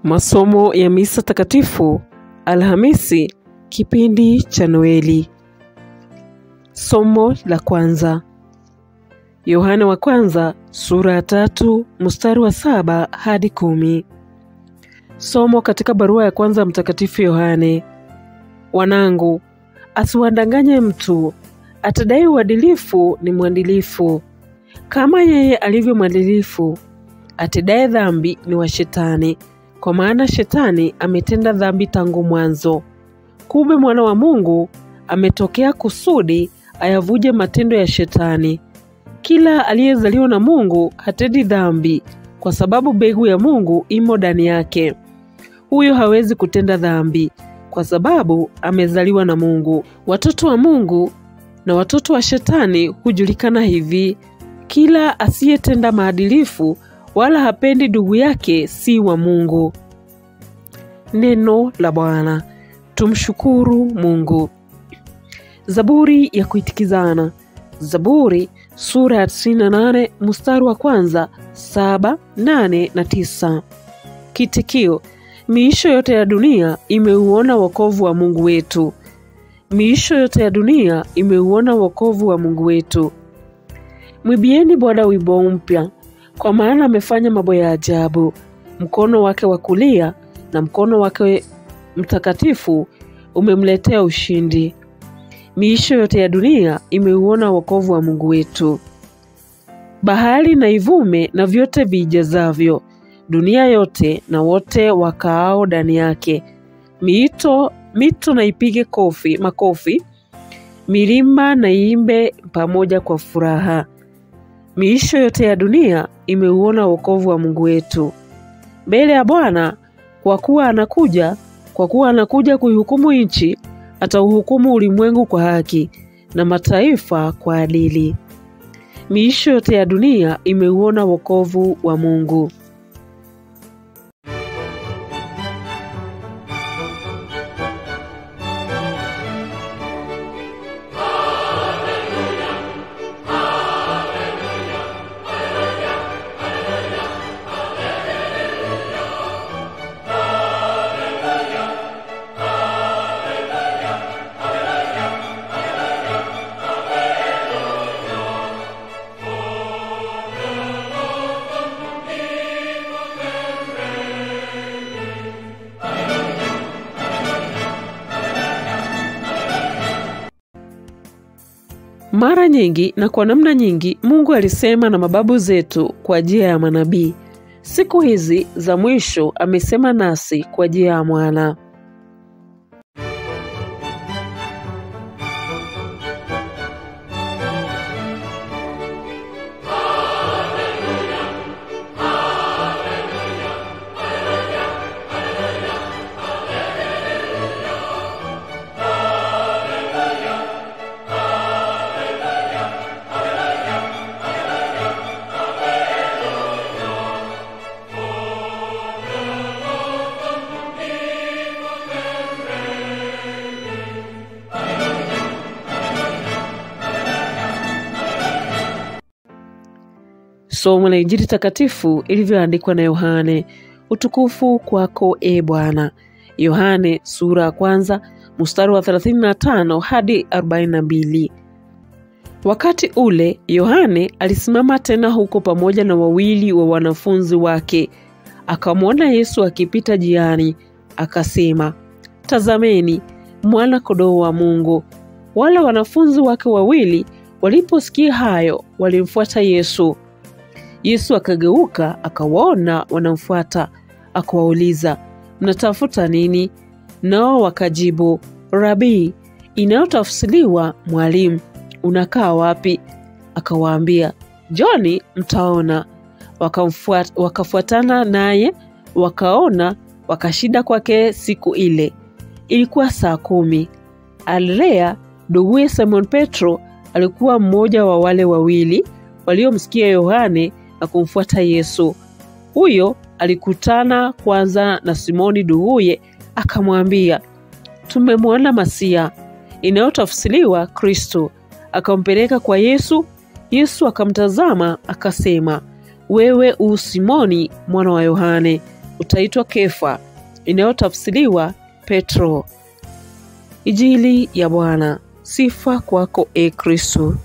Masomo ya Misa Takatifu Alhamisi, kipindi cha Noeli. Somo la kwanza, Yohane wa kwanza sura ya tatu mstari wa saba hadi kumi. Somo katika barua ya kwanza ya Mtakatifu Yohane. Wanangu, asiwadanganye mtu, atadai uadilifu ni mwadilifu kama yeye alivyo mwadilifu. Atendaye dhambi ni wa Shetani, kwa maana Shetani ametenda dhambi tangu mwanzo. Kumbe mwana wa Mungu ametokea kusudi ayavuje matendo ya Shetani. Kila aliyezaliwa na Mungu hatendi dhambi, kwa sababu mbegu ya Mungu imo ndani yake. Huyo hawezi kutenda dhambi, kwa sababu amezaliwa na Mungu. Watoto wa Mungu na watoto wa Shetani hujulikana hivi: kila asiyetenda maadilifu wala hapendi ndugu yake si wa Mungu. Neno la Bwana. Tumshukuru Mungu. Zaburi ya kuitikizana. Zaburi sura ya 98 mstari wa kwanza, saba, nane na tisa. Kitikio: miisho yote ya dunia imeuona wokovu wa Mungu wetu. Miisho yote ya dunia imeuona wokovu wa Mungu wetu. Mwibieni Bwana wimbo mpya, kwa maana amefanya mambo ya ajabu. Mkono wake wa kulia na mkono wake mtakatifu umemletea ushindi. Miisho yote ya dunia imeuona wokovu wa Mungu wetu. Bahari na ivume na vyote viijazavyo, dunia yote na wote wakaao ndani yake. Miito mito na ipige kofi makofi, milima na iimbe pamoja kwa furaha. Miisho yote ya dunia imeuona wokovu wa Mungu wetu. Mbele ya Bwana, kwa kuwa anakuja, kwa kuwa anakuja kuihukumu nchi, atauhukumu ulimwengu kwa haki na mataifa kwa adili. Miisho yote ya dunia imeuona wokovu wa Mungu. Mara nyingi na kwa namna nyingi Mungu alisema na mababu zetu kwa njia ya manabii. Siku hizi za mwisho amesema nasi kwa njia ya mwana. Somo la Injili takatifu ilivyoandikwa na Yohane. Utukufu kwako e Bwana. Yohane sura ya kwanza mstari wa 35 hadi 42. Wakati ule Yohane alisimama tena huko pamoja na wawili wa wanafunzi wake, akamwona Yesu akipita jiani, akasema, tazameni mwana kondoo wa Mungu. Wale wanafunzi wake wawili waliposikia hayo, walimfuata Yesu. Yesu akageuka akawaona wanamfuata, akawauliza, mnatafuta nini? Nao wakajibu, Rabii, inayotafsiriwa mwalimu, unakaa wapi? Akawaambia, Njoni mtaona. Wakamfuat, wakafuatana naye wakaona, wakashinda kwake siku ile. Ilikuwa saa kumi. Andrea nduguye Simon Petro alikuwa mmoja wa wale wawili waliomsikia Yohane na kumfuata Yesu. Huyo alikutana kwanza na Simoni nduguye, akamwambia, tumemwona Masia, inayotafsiriwa Kristo. Akampeleka kwa Yesu. Yesu akamtazama akasema, wewe u Simoni mwana wa Yohane, utaitwa Kefa, inayotafsiriwa Petro. Injili ya Bwana. Sifa kwako e Kristo.